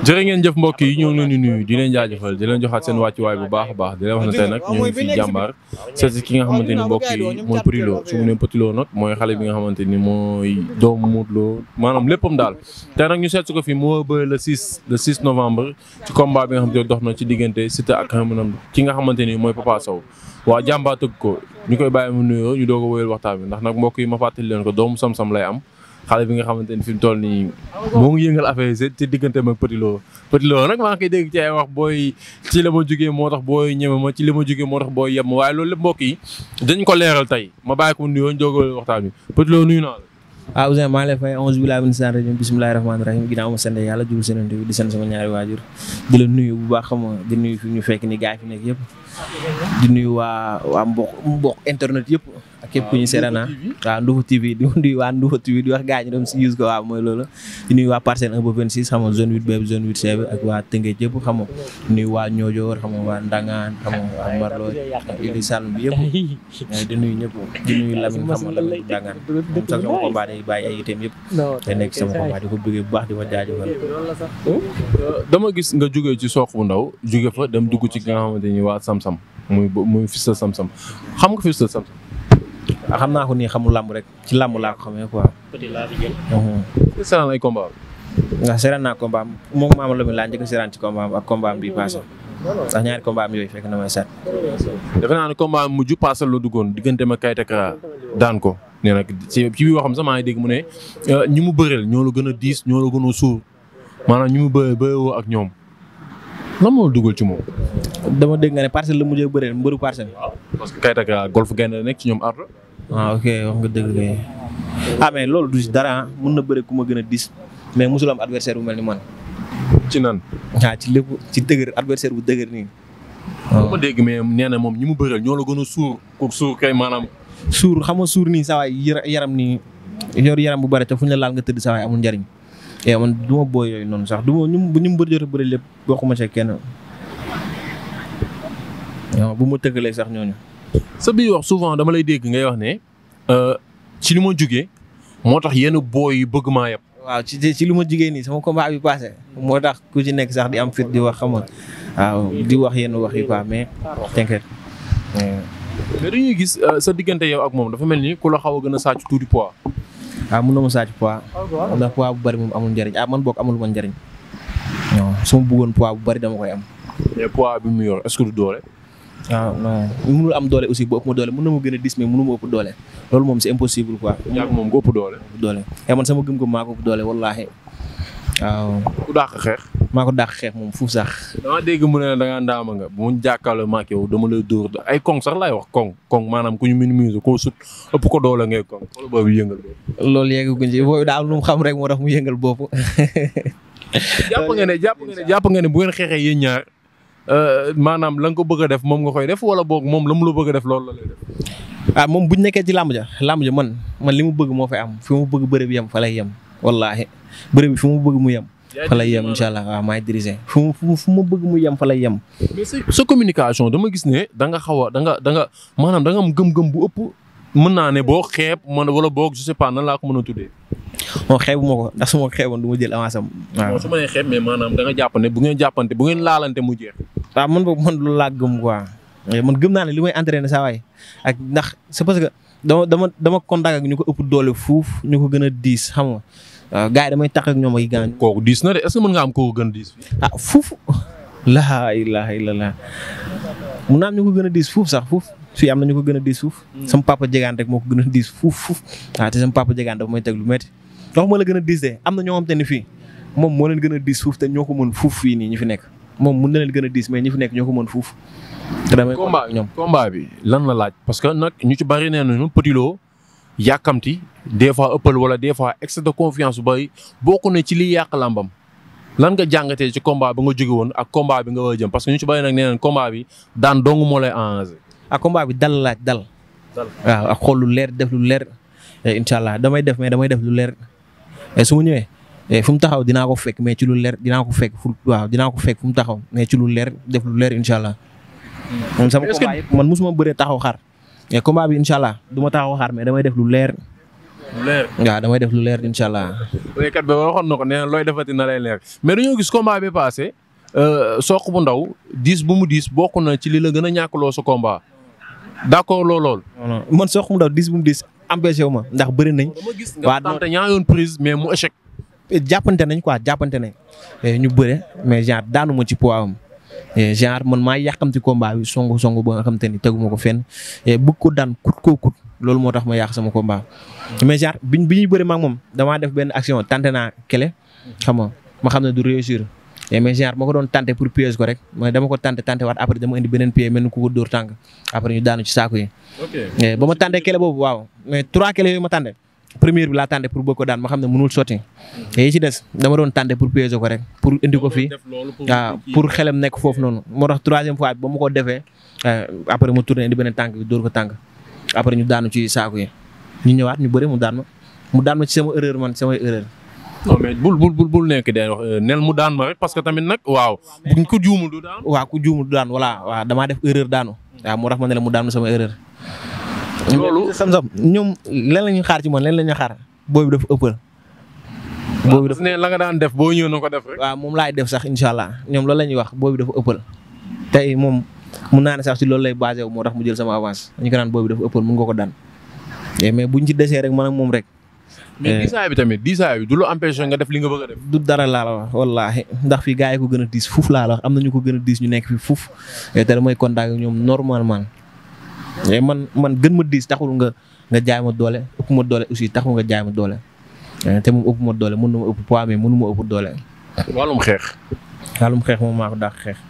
jërë ngeen jëf mbokk yi ñoo ngi leen di nuyu di leen jaajëfal di leen joxaat seen wàccuwaay bu baax a baax di leen wax ne tey nag ñoo ngi fi jàmbaar seet si ki nga xamante ni mbokk yi mooy Petit Lo su mu nee Petit Lo nag mooy xale bi nga xamante ni mooy doomu Modou Lo maanaam léppam daal tey nag ñu seet si ko fi moo ba le 6 le 6 novembre ci combat bi nga xamante ni dox na ci diggante Siteu ak xamanam ki nga xamante ni mooy Papa Sow waa jàmbaar tëgg ko ñu koy bàyyi mu nuyoo ñu doog a wéyal waxtaan bi ndax nag mbokk yi ma fàttali leen ko doomu sam-sam lay am xale bi nga xamante ni fi mu toll nii moo ngi yëngal affaire yi ci digganteem ak Petit Lo Petit Lo nag maa ngi koy dégg ci ay wax booy ci la ma jógee moo tax booy ñeme ma ci li ma jógee moo tax booy yem ma waaye loolu lépp mbokk yi dañ ko leeral tey ma bàyyi ko mu nuyoo jógal waxtaan bi Petit Lo nuyu naa la. waaw Ousseyn maa ngi lay fay onze billahi min saan rajim bismillahi rahmaani rahim ginnaaw ma sant yàlla jubal seen bi di sant sama ñaari waajur di la nuyu bu baax xam nga di nuyu fi ñu fekk ni gaay fi nekk yëpp di nuyu waa waa mbokk mbokk internet yëpp ak képp ku ñu seetaan waaw Ndoufa TV di nuyu waa Ndoufa TV di wax gars ñi dem si use ko waaw mooy loolu di nuyu waa parcelle 1 ba 26 xam nga zone 8 B zone 8 C ak waa Tëngéej yëpp xam nga di nuyu waa Ñoojoor xam nga waa Ndangaan xam nga waa Marlo Ili Saloum bi yëpp di nuyu ñëpp di nuyu Lamine xam nga Lamine Ndangaan moom sax sama combat day bàyyi ay itam yëpp te nekk sama combat di ko bëggee bu baax di ko jaajëfal dama gis nga jógee ci soq bu ndaw jóge fa dem dugg ci nga xamante ni waa Sam-Sam muy muy fils de Sam-Sam xam nga fils de Sam-Sam ah xam naa ko nii xamul làmb rek ci làmb laa ko xamee quoi. seetaan ay combat ndax seetaan naa combat am moom maama la mi laa njëkk a seetaan ci combat am ak combat am bii passé ndax ñaari combat am yooyu fekk na may seet. defe naa ne combat am mujj passé la duggoon diggante ma Kayta Kara daan ko nee nag ci ci biir waxam sax maa ngi dégg mu ne ñi mu bëreel ñoo la gën a diis ñoo la gën a suur maanaam ñi mu bëree bëreewoo ak ñoom lan moo la dugal ci moom. dama dégg nga ne parcelle la mujjee bëreel mbëru parcelle. parce que Kayta Kara golf gaynde la nekk ci ñoom ardo ah ok wax nga dëgg kay. ah mais loolu du si dara mun na bëre ku ma gën a dis mais mosul am adversaire bu mel ni man. ci nan. ah ci lépp ci dëgër adversaire bu dëgër nii. waaw ma dégg mais nee na moom ñi mu bëreel ñoo la gën a suur ko suur kay maanaam. suur xam nga suur nii saa waay yaram nii yor yaram bu bëri te fu ñu la laal nga tëdd saa waay amul njariñ. et man du ma booy yooyu noonu sax du ma ñu ñu mu bëri jot a bëri lépp bokkuma ci kenn. waaw bu ma tëggalee sax ñooñu. sa biir wax souvent dama lay dégg ngay wax ne ci li ma jugee moo tax yenn booy yu bëgg maa yeb. waaw ci ci li ma jugee nii sama combat bi passé moo tax ku ci nekk sax di am fit di wax xam nga waaw di wax yenn wax yi quoi mais t'inquiète. mais dañuy gis sa diggante yow ak moom dafa mel ni ku la xaw a gën a sàcc tuuti poids. waaw mun na ma sàcc poids ndax poids bu bari moom amul njëriñ ah man boog amul ma njëriñ non su ma bëggoon poids bu bari dama koy am. mais poids bi mu yor est-ce que du doole. waaw non mënul am doole aussi bu ëpp ma doole mën na ma gën a dis mais mënu ma ëpp doole loolu moom c'est impossible quoi. yaa moom nga ëpp doole. doole et man sama gëm-gëm maa ko ëpp doole wallaahi waaw. ku dàq xeex. maa ko dàq xeex moom fuuf sax. dama dégg mu ne da ngaa ndaama nga bu mu jàkkaarloo ma ak yow dama lay dóor ay kong sax laay wax kong kong maanaam ku ñu minimiser koo sut ëpp ko doole ngay kong xool boobu yëngal loolu yeggaguñ ci boobu daal lu mu xam rek moo tax mu yëngal bopp. jàpp nga ne jàpp nga ne jàpp nga ne bu ngeen xeexee yéen ñaar maanaam la nga ko bëgg a def moom nga koy def wala boog moom la mu la bëgg a def loolu la lay def. ah moom buñ nekkee ci làmb ja làmb ja man man li mu bëgg moo fay am fi mu bëgg bëre bi yem fa lay yem wallaahi bëre bi fi mu bëgg mu yem. fa lay yem incha allah waaw maay diriger fu mu fu mu bëgg mu yem fa lay yem. mais sa communication dama gis ne da nga xaw a da nga da nga maanaam da nga am gëm-gëm bu ëpp mën naa ne boo xeeb man wala boog je sais pas nan laa ko mën a tuddee. moo xeebu ma ko ndax su ma ko xeeboon du ma jël avance am. waaw su ma nee xeeb mais maanaam da nga jàpp ne bu ngeen jàppante bu ngeen laalante mu jeex. waaw man boobu man loolu laa gëm quoi man gëm naa ne li may entraîné saa waay ak ndax c'est parce que dama dama dama contact ak ñu ko ëpp doole fuuf ñu ko gën a diis xam nga waaw gars yi damay tax ak ñoom ay gaañ. kooku diis na de est-ce que mën nga am kooku gën a diis. ah fuuf. laa ilaaha illallaah mun naa am ñu ko gën a diis fuuf sax fuuf fii am na ñu ko gën a diis fuuf. sama papa jegaan rek moo ko gën a diis fuuf fuuf. waaw te sama papa jegaan dafa may teg lu métti. ndox ma la gën a diis de am na ñoo xam te ne fii moom moo leen gën a diis fuuf te ñoo ko mën fuuf fii nii ñu fi nekk moom mun na leen gën a diis mais ñi fi nekk ñoo ko mën fuuf. te damay combat ñoom combat bi lan la laaj parce que nag ñu ci bari nee nañu Petit Lo yàkkamti des fois ëppal wala des fois excès de confiance bu bari bokk na ci liy yàq làmbam lan nga jàngatee ci combat ba nga jóge woon ak combat bi nga war a jëm parce que ñu ci bari nag nee nañ combat bi daan dong moo lay arrangé. ak combat bi dal laaj dal. waaw ak xool lu leer def lu leer incha allah damay def mais damay def lu leer su ma ñëwee fu mu taxaw dinaa ko fekk mais ci lu leer dinaa ko fekk fu waaw dinaa ko fekk fu mu taxaw mais ci lu leer def lu leer incha allah. moom sama combat yëpp man mosuma bëree taxaw xaar. mais combat bi incha allah du ma taxaw xaar mais damay def lu leer leer waaw damay def lu leer incha allah. wéykat bi waxoon na ko nee na looy defati na lay leer mais dañoo gis combat bi passé soq bu ndaw diis bu mu diis bokk na ci li la gën a ñàkkloo sa combat d'accord loo lool. non non man sox mu ndaw dis bu mu dis empêché wu ma ndax bëri nañ. dama gis waa nga tante ñaa yoon prise mais mu échec. jàppante nañ quoi jàppante nañ ñu bëre mais genre daanu ma ci poids am genre man maa yàqamti combat bi songu songu ba nga xam te ni teguma ko fenn bëgg ko daan kut koo kut loolu moo tax ma yàq sama combat. mais genre biñ bi ñuy bëri maag moom damaa def benn action tenté naa kele xam nga ma xam ne du réussir mais genre ma ko doon tenté pour piège ko rek mais dama ko tenté tenté waat après dama indi beneen pied mel ni ku ko dóor tànk après ñu daanu ci saako yi. ok ba ma tenté kele boobu waaw mais trois kele yooyu ma tenté première bi laa tànte pour bëgg ko daan ma xam ne mënul sotti te yi ci des dama doon tànte pour piéger ko rek pour indi ko fii waaw pour xelam nekk foofu noonu moo tax troisième fois bi ba ma ko defee après mu tourné indi beneen tànk bi dóor ko tànk après ñu daanu ci saako yi ñu ñëwaat ñu bëri mu daan ma mu daan ma ci sama erreur man samay erreur non mais bul bul bul bul nekk de wax nel mu daan ma rek parce que tamit nag waaw buñ ko juumul du daan. waaw ku juumul du daan voilà waaw damaa def erreur daanu waaw moo tax ma ne la mu daan ma sama erreur loolu sam-sam ñoom lan la ñuy xaar ci man lan la ñuy xaar boobu dafa ëppal boobu dafa ne la nga daan def boo ñëw na ko def rek. waaw moom laay def sax incha allah ñoom loolu la ñuy wax boobu dafa ëppal tey moom mun naa ne sax ci loolu lay basé wu moo tax mu jël sama avance ñu ko naan boobu dafa ëppal mun nga ko daan mais buñ ci desee rek man ak moom rek. mais diisaay bi tamit diisaay bi du lu empêché nga def li nga bëgg a def. du dara laa la wax wallaahi ndax fii gars yi ko gën a diis fuuf laa la wax am na ñu ko gën a diis ñu nekk fi fuuf te damay contact ak ñoom normalement mais man man gën ma diis taxul nga nga jaay ma doole ëpp ma doole aussi taxul nga jaay ma doole te moom ëpp ma doole mën na ma ëpp poids mais mënu ma ëpp doole. wàllum xeex. wàllum xeex moom maa ko dàq xeex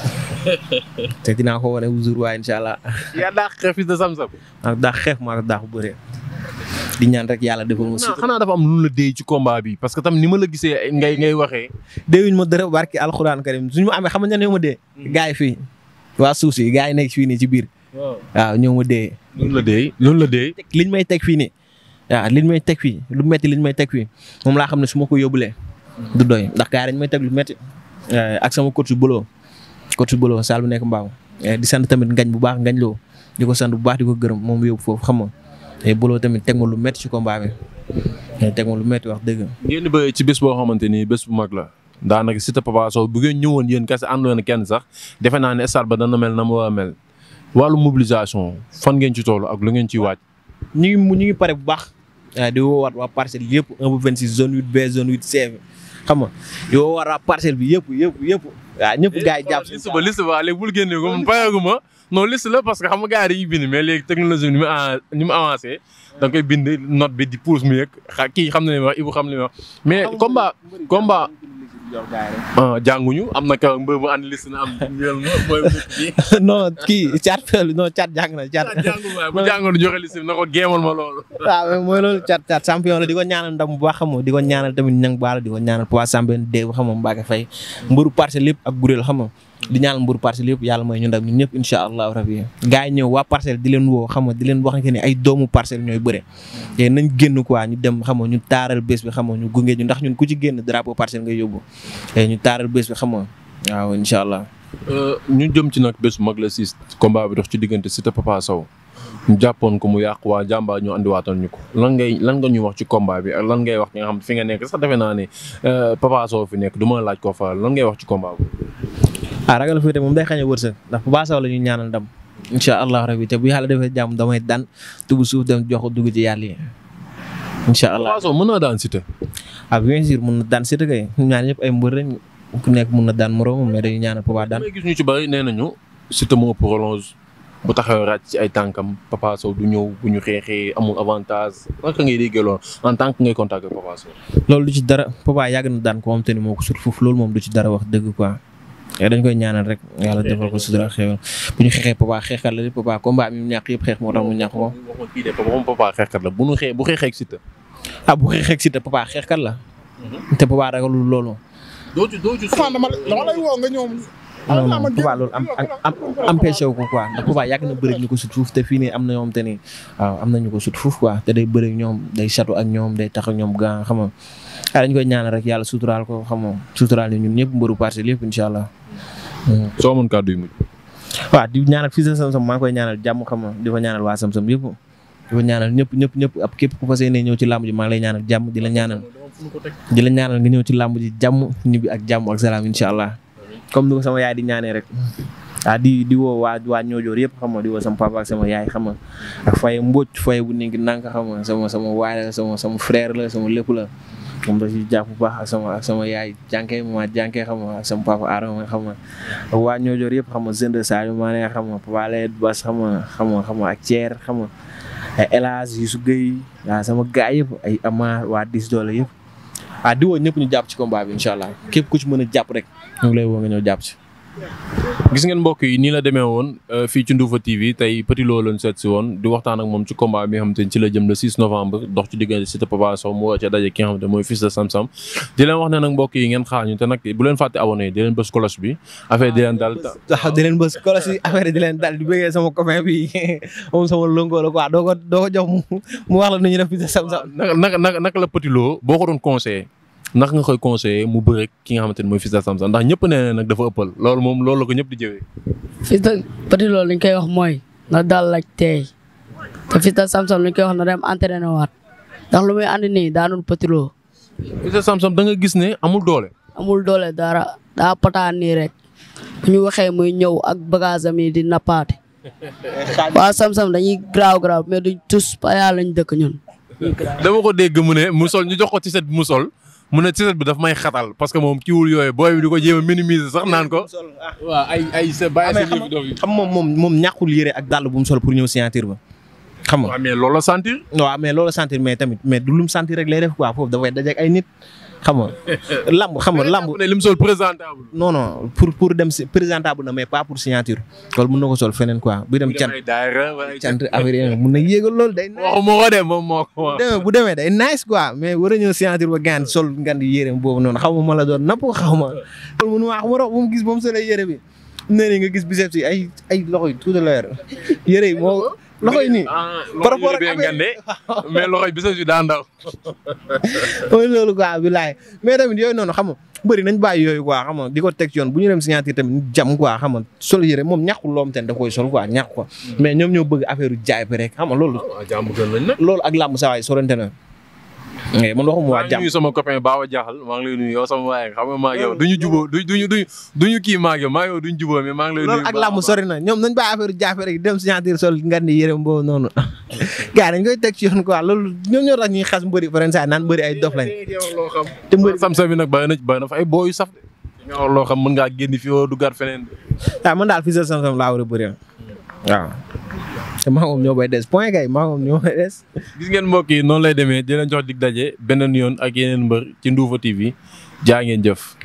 te dinaa ko wane toujours waaye incha allah. yaa dàq xeex fils de Sam Sam. maa ko dàq xeex maa ko dàq bëree di ñaan rek yàlla defal ma. non xanaa dafa am lu la déy ci combat bi parce que tam ni ma la gisee ngay ngay waxee. déewuñ ma dara barki alxuraan karim suñu ma amee xam nga ñoo ma dee. gars yi fii waa suuf si gars yi nekk fii nii ci biir. waaw ñoo ma dee. loolu la déy loolu la déy. liñ may teg fii nii waaw liñ may teg fii lu metti liñ may teg fii moom laa xam ne su ma ko yóbbulee. du doy ndax gars yi dañ may teg lu metti ak sama coach su Bolo coach su Bolo Sall bu nekk Mbaaw di sant tamit ngañ bu baax ngañ loo di ko sant bu baax di ko gërëm moom yóbbu foofu xam nga te Bolo tamit teg ma lu metti ci combat bi teg ma lu metti wax dëgg. ngeen ba ci bés boo xamante ni bés bu mag la daanaka Siteu Papa Sow bu ngeen ñëwoon yéen kese àndoon kenn sax defe naa ne stade ba dana mel na mu war a mel wàllu mobilisation fan ngeen ci toll ak lu ngeen ciy waaj. ñu ngi ñu ngi pare bu baax di woowaat waa parcelle yëpp 1 ba 26 zone 8 B zone 8 C xam nga di woowaat waa parcelle bi yëpp yëpp yëpp waaw ñëpp gars yi jàpp liste ba liste ba léegi bul génne ko man payagu ma non liste la parce que xam nga gars yi dañuy bind mais léegi technologie ni mu ni mu avancé da nga koy bind note bi di pousse mu yëg xa kii xam na li ma wax Ibou xam li ma wax mais combat combat ah jànguñu am na ka mbër bu andi liste na am ñëw na mooy non kii caat fel non caat jàng na caat jàngu waay bu jàngoon joxe liste bi na ko géemal ma loolu waaw mooy loolu caat caat champion la di ko ñaanal ndam bu baax xam nga di ko ñaanal tamit ñang baala di ko ñaanal poids sambeen dee xam nga Mbacke Faye mbëru parcelle lépp ak guréel xam nga di ñaanal mbëru parcelle yëpp yàlla mooy ñu ndam ñun ñëpp incha allahu rabi gars yi ñëw waa parcelle di leen woo xam nga di leen wax ne ay doomu parcelle ñooy bëre te nañ génn quoi ñu dem xam nga ñu taaral bés bi xam nga ñu gunge ñu ndax ñun ku ci génn drapeau parcelle ngay yóbbu te ñu taaral bés bi xam nga waaw incha allah ñu jëm ci nag bés bu mag la siis combat bi dox ci diggante Siteu Papa Sow ñu jàppoon ko mu yàq waa jàmbaar ñu andiwaatal ñu ko lan ngay lan nga ñuy wax ci combat bi ak lan ngay wax ki nga xam fi nga nekk sax defe naa ne Papa Sow fi nekk du ma laaj ko fa lan ngay wax ci combat bi. ah ragal fii moom day xañ a wërsëg ndax Papa Sow la ñuy ñaanal ndam incha allah rabi te bu yàlla defee jàmm damay daan tubu suuf dem jox ko dugg ci yàlla yi incha allah. Papa Sow mën naa daan Siteu. ah bien sûr mun na daan Siteu kay ñaan ñëpp ay mbër lañ ku nekk mun na daan moroomam mais dañuy ñaanal Papa daan. may gis ñu ci bëri nee nañu Siteu moo prolonge bu taxawee ràcc ci ay tànkam Papa Sow du ñëw bu ñu xeexee amul avantage naka ngay déggee loolu en tant que ngay contacter Papa Sow. loolu du ci dara Papa yàgg na daan ko moom te ni moo ko sut foofu loolu moom du ci dara wax dëgg quoi. dañ koy ñaanal rek yàlla defal ko sutura xéwal bu ñu xeexee Papa xeexkat la Papa combat mi mu ñàkk yëpp xeex moo tax mu ñàkk ko. waxoon kii de moom Papa xeexkat la bu ñu xee bu xeexee ak Siteu. ah bu xeexee ak Siteu Papa xeexkat la. te Papa ragalul loolu. doo ci doo ci. dama dama lay woo nga ñëw. non non Papa loolu am am empêché wu ko quoi ndax Papa yàgg na bëri ñu ko sut fuuf te fii nii am na ñoom te ni waaw am na ñu ko sut fuuf quoi te day bëri ñoom day château ak ñoom day tax ak ñoom gaa xam nga ah dañ koy ñaanal rek yàlla suturaal ko xam nga suturaal ñu ñun ñëpp mbëru parcelle yëpp incha allah. soo amoon kàddu yu mujj. waaw di ñaanal fii sa Sam Sam maa ngi koy ñaanal jàmm xam nga di ko ñaanal waa Sam Sam yëpp di ko ñaanal ñëpp ñëpp ñëpp ab képp ku fas yéene ñëw ci làmb ji maa ngi lay ñaanal jàmm di la ñaanal di la ñaanal nga ñëw ci làmb ji jàmm ñibbi ak jàmm ak salaam incha allah comme ni ko sama yaay di ñaanee rek ah di di woo waa waa ñoojoor yëpp xam nga di woo sama papa ak sama yaay xam nga ak faye mbóoj faye bu nekk nank xam nga sama sama waay la sama sama frère la sama lépp la moom da ci jàpp bu baax ak sama ak sama yaay jànkee ma jànkee xam nga ak sama papa Adama xam nga ak waa ñoojoor yëpp xam nga Zende Sadio Mané xam nga Papa Lay Bas xam nga xam nga xam nga ak Thier xam nga ay El Hadj Youssou Gueye waaw sama gaay yëpp ay Amar waa Dis Doole yëpp ah di woo ñëpp ñu jàpp ci combat bi incha allah képp ku ci mën a jàpp rek ñu ngi lay woo nga ñëw jàpp ci gis ngeen mbokk yi nii la demee woon fii ci Nduufa TV tey Petit Lo lañ seet si woon di waxtaan ak moom ci combat bi nga xamante ni ci la jëm le 6 novembre dox ci diggante Siteu Papa Sow mu war ca daje ki nga xamante mooy fils de Sam Sam di leen wax ne nag mbokk yi ngeen xaar ñu te nag bu leen fàtte abonné di leen bës cloche bi affaire di leen dal waaw di leen bës kolos yi affaire di leen dal di bëggee sama copain bi moom sama lëngoo la quoi doo ko doo ko jox mu mu wax la nu ñu def fils de Sam Sam naka naka naka la Petit Lo boo ko doon conseillé naka nga koy conseillé mu bëre ki nga xamante ni mooy fils de Sam Sam ndax ñëpp nee na nag dafa ëppal loolu moom loolu la ko ñëpp di jëwee fils de Petit Lo li ñu koy wax mooy na dal ak teey te fils de Sam Sam li ñu koy wax na dem entraîné waat ndax lu muy andi nii daanul Petit Lo fils de Sam Sam da nga gis ne amul doole amul doole dara daa pataan nii rek bu ñu waxee muy ñëw ak bagage am yi di nappaate waa Sam Sam dañuy graaw graaw mais duñ tous pa yàlla lañ dëkk ñun dama ko dégg mu ne mu sol ñu jox ko ci set bi mu sol mu ne ci set bi daf may xatal parce que moom kiiwul yooyu booy bi di ko jéem a minimiser sax naan ko waaw ay ay sa bàyyi sa yëfi dof yi xam moom moom moom ñàkkul yére ak dàll bu mu sol pour ñëw signature ba xam nga waaw mais loolu la sentir waaw mais loolu sentir mais tamit mais du lum sentir rek lay def quoi foofu dafay dajeek ay nit xam nga lamb xam nga lamb ne lim sol présentable non non pour pour dem si présentable na mais pas pour signature loolu mun na ko sol feneen quoi bu dem cant ay daayira wala ay cant affaire yi mun na yéegal loolu day waxu moo ko de moom moo ko wax demee bu demee day nice quoi mais war a ñëw signature ba gaan sol ngan di yére boobu noonu xaw ma ma la doon napp xaw ma loolu mënu wax mu rox bu mu gis ba mu solee yére bi nee ni nga gis biceps yi ay ay loxo yi tout à l'heure yére yi moo loxo yi nii par rapport ak affaire ngande mais loxo yi biceps yi daa ndaw mooy loolu quoi bilaay mais tamit yooyu noonu xam nga bëri nañ bàyyi yooyu quoi xam nga di ko teg ci yoon bu ñu dem signature tamit jam quoi xam nga sol yére moom ñàkkul loom ten da koy sol quoi ñàkk ko mais ñoom ñoo bëgg affaire u jaay bi rek xam nga loolu jàmm gën lañ nag loolu ak làmb sa waay sorante na man waxuma waa maa ngi jàmm nuyu sama copain Baba Diakhal maa ngi lay nuyu yow sama waaye xam nga maa ngi yow duñu juboo du duñu duñu duñu kii maa ngi yow maa ngi yow duñu juboo mais maa ngi lay nuyu loolu ak làmb sori na ñoom nañ bàyyi affaire u jaay rek dem signature sol nga ni yére boobu noonu gars dañ koy teg ci yoon quoi loolu ñoom ñoo tax ñuy xas mbëri faransaay naan mbëri ay dof lañ te mbëri sam sam bi nag bàyyi na bàyyi na fa ay booyu saf de nga wax loo xam mën ngaa génn fi woo duggaat feneen waaw man daal fii sa sam-sam laa war a bëri waaw te maa moom ñoo bay des point kay maa moom ñoo bay des gis ngeen mbokk yi noonu lay demee di leen jox dig daje beneen yoon ak yeneen mbër ci Nduufa TV jaa ngeen jëf